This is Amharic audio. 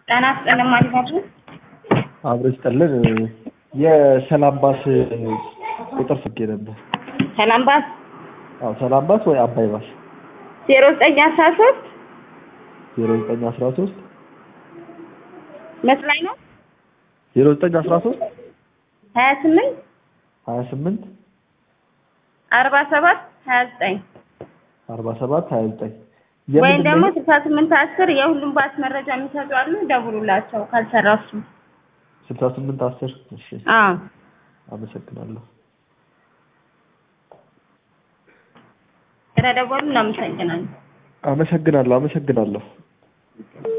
ጤና ይስጥልን ማለት ነው። አብሮ ይስጥልን። የሰላም ባስ ቁጥር ስልኬ ነበር። ሰላም ባስ አዎ ሰላም ባስ ወይ አባይ ባስ ዜሮ ዘጠኝ አስራ ሶስት ዜሮ ዘጠኝ አስራ ሶስት መስላኝ ነው ዜሮ ዘጠኝ አስራ ሶስት ሀያ ስምንት ሀያ ስምንት አርባ ሰባት ሀያ ዘጠኝ አርባ ሰባት ሀያ ዘጠኝ ወይም ደግሞ ስልሳ ስምንት አስር የሁሉም ባስ መረጃ የሚሰጡ አሉ። ደውሉላቸው ካልሰራ እሱ። ስልሳ ስምንት አስር እሺ አዎ አመሰግናለሁ። ስለደወሉ እናመሰግናለን። አመሰግናለሁ አመሰግናለሁ።